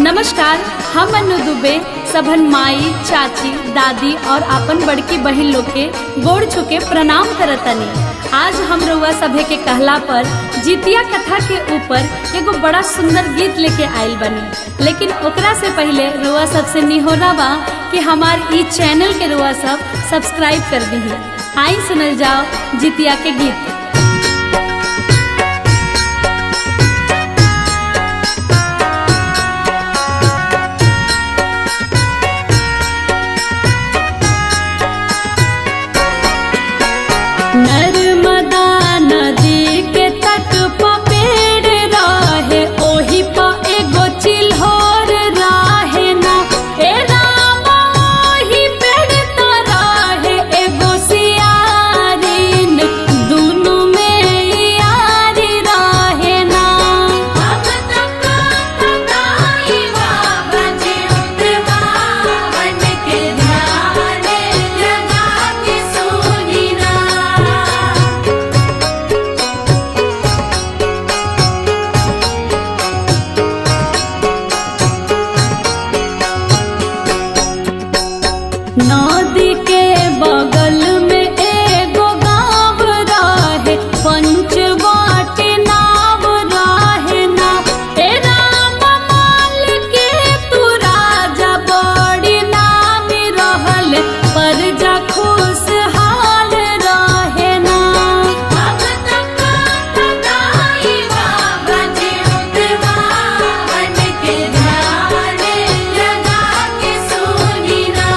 नमस्कार हम अनु दुबे सबन माई चाची दादी और अपन बड़की बहन लोग के गोड़ छुके प्रणाम करतनी आज हम रउआ सभे के कहला पर जितिया कथा के ऊपर एगो बड़ा सुंदर गीत लेके आइल बनी लेकिन ओकरा से पहले रुआ सबसे निहोरा बा कि हमार ई चैनल के रुआ सब सब्सक्राइब कर दी आई सुनल जाओ जितिया के गीत नर्मदा नदी के तट प पेड़ रहे ओही प एगो चिल्होर रहे ना ए राम ओही पेड़ त रहे एगो सियारिन दुनु में यारी रहे ना अब तक बताई बाबा जी उतवावन के ध्यान लगा के सुनी ना नदी के बगल में एगो गाँव रहे पंचवाटी नाव रहे ना ए राम माल के तू राजा बड़ी नामी रहल प्रजा खुशहाल रहे ना अब तक बताई बाबा जी उतवावन के ध्यान लगा के सुनी ना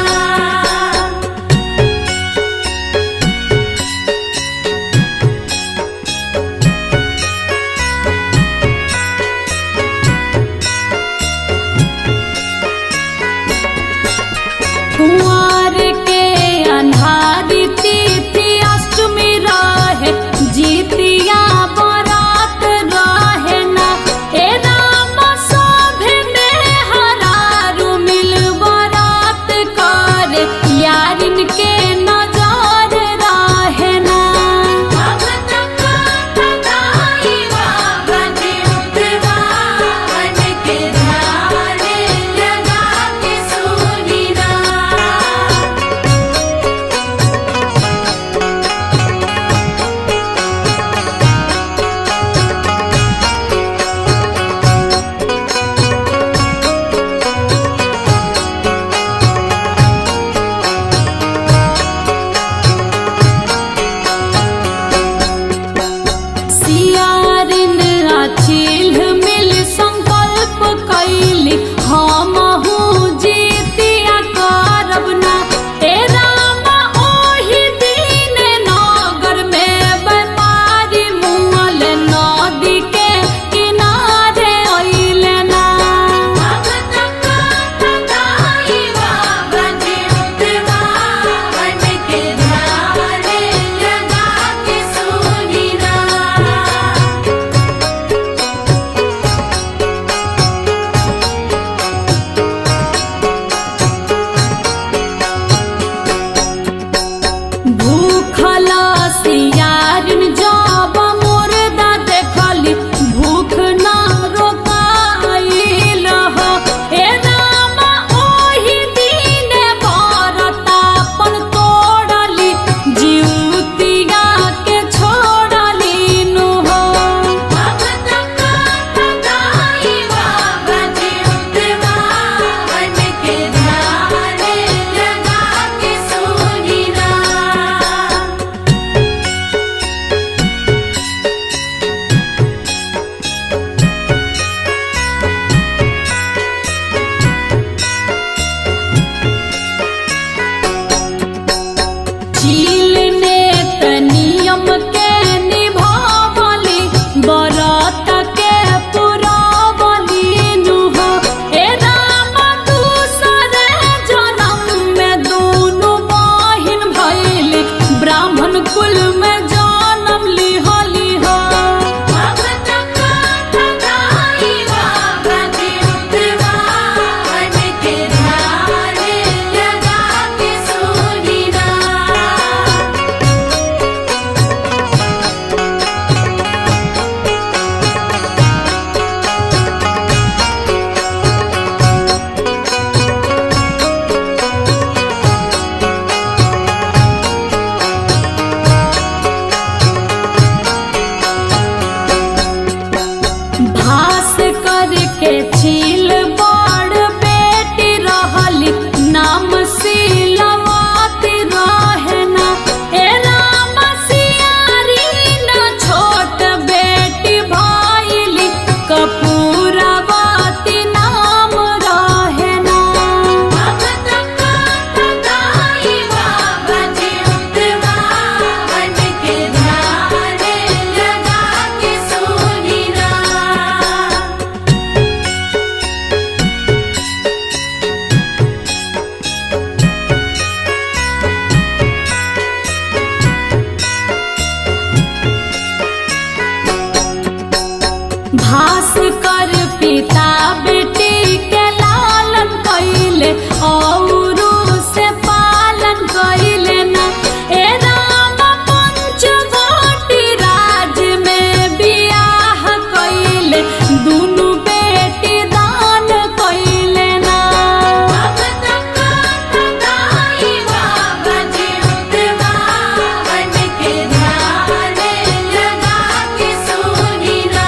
कुंवर के अन्हारी तिथि अष्टमी रहे जीतिया बरात रहे ना ए राम सभे में हरारू मिल बरात कर यारिन के नजर रहे ना अब तक बताई बाबा जी उतवावन के ध्यान लगा के सुनी ना के छील बड़ बेटी रहली नाम सिलवाती रहे ना ए राम सियारी ना छोट बेटी भइली कपूरवती नाम रहे ना भगत का गाई बाबा जी उतवावन के ध्यान लगा के सुनी ना भास कर पिता बेटी के लालन कैले और से पालन कैले ना ए राम पंचवटी राज में बियाह कैले दुनु बेटी दान कैले ना भगत का गाई बाबा जी उतवावन के ध्यान लगा के सुनी ना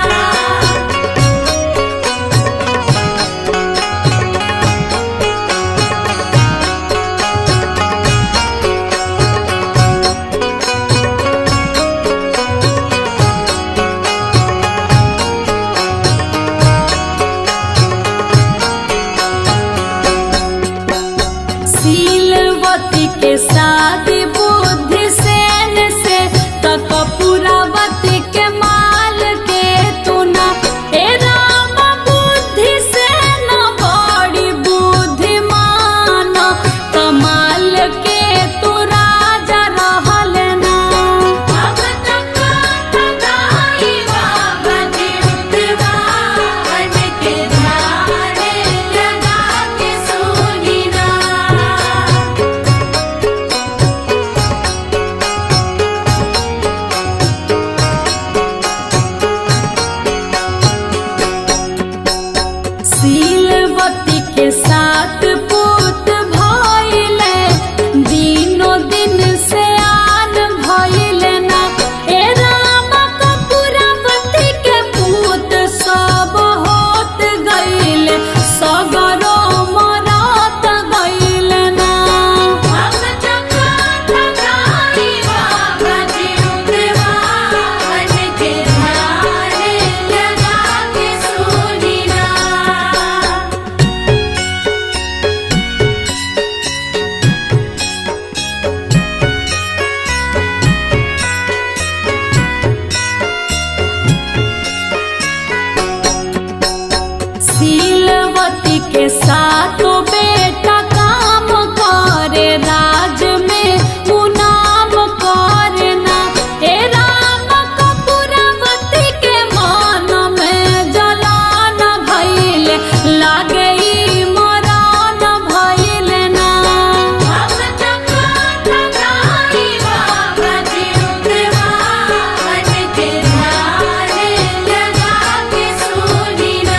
शीलवती के शादी बुद्धि सेन से तक पुरावती के माल के तुना ए राम बुद्धि सेन बड़ी बुद्धिमान कमाल के तू राजा रहल ना भगत का गाई बाबा जी उतवावन के ध्यान लगा के सुनी ना शीलवती के साथ पुत भइले दिनो दिन से आन भइले ना ए राम कपूरवती के पुत सब होत गइले सगरो मरत गइले ना भगत का गाई बाबा जी उतवावन के ध्यान लगा के सुनी ना शीलवती के साथ बेटा काम करे राज में मुनाम करे ना हे राम कपूरवती के मन में जलान भइले लागे ई मरान भइले ना भगत का गाई बाबा जी उतवावन के ध्यान लगा के सुनी ना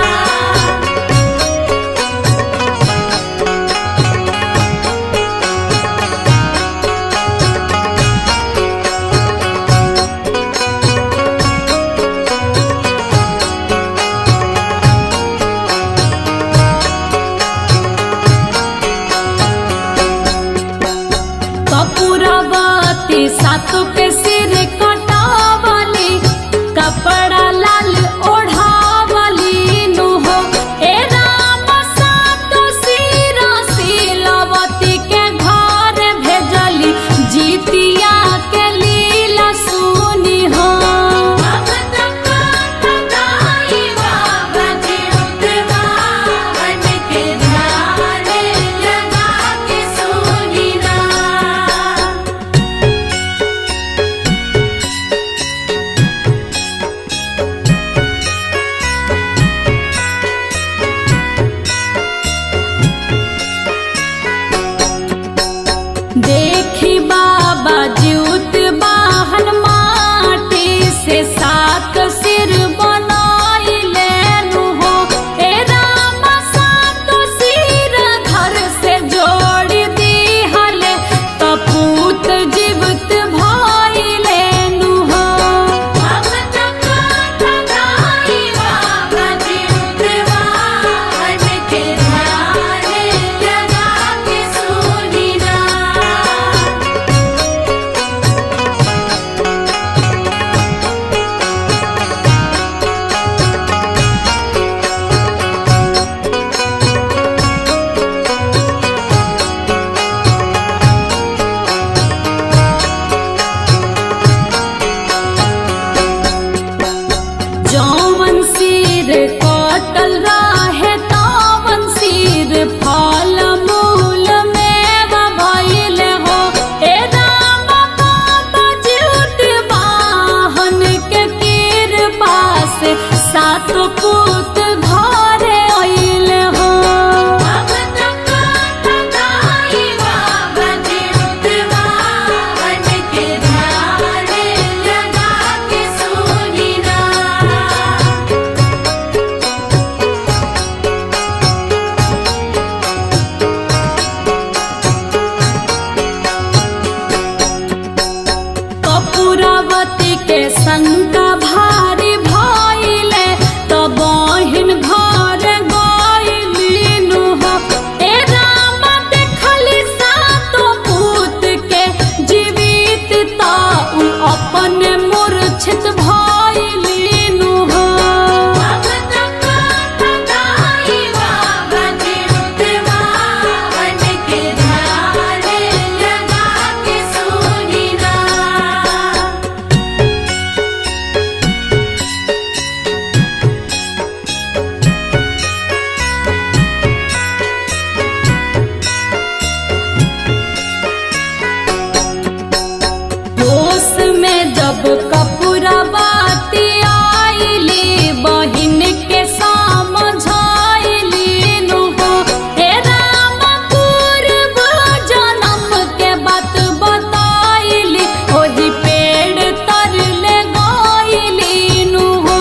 कपूरवती सात पे सिर कटावली कपड़ा लाल ओढ़ावली नु हो ए राम सात सिर शीलवती के घर भेजली जीतिया के लीला सुनी हो भगत का गाई बाबा जी उतवावन के ध्यान लगा के सुनी ना शंका भारी भइले त बहिन घर गइलिनु हो ए राम देखली सातो पूत के जीवित त उ अपन मूर्छित भइलिनु हो होश में जब कपूरा बाती आईली बहिन के समझाइली नु हो हे राम पूर्व जन्म के बात बताइली ओही पेड़ तर ले गइली नु हो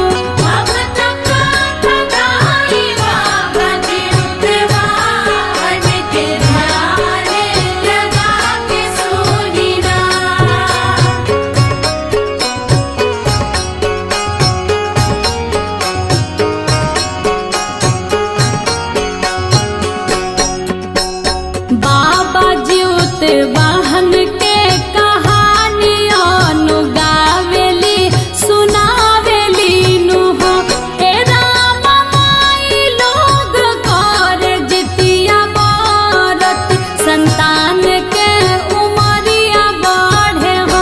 बाबा ज्योत वाहन के कहानी अनु गावेली सुनावेली नु हो हे राम माई लोग कर जितिया बारत संतान के उमरिया बढ़े हो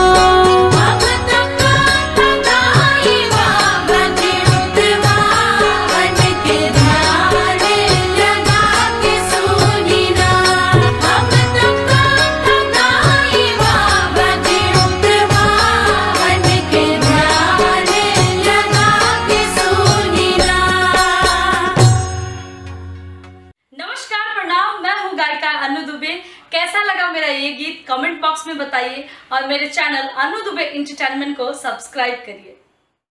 नमस्कार प्रणाम मैं हूँ गायिका अनु दुबे कैसा लगा मेरा ये गीत कमेंट बॉक्स में बताइए और मेरे चैनल अनु दुबे इंटरटेनमेंट को सब्सक्राइब करिए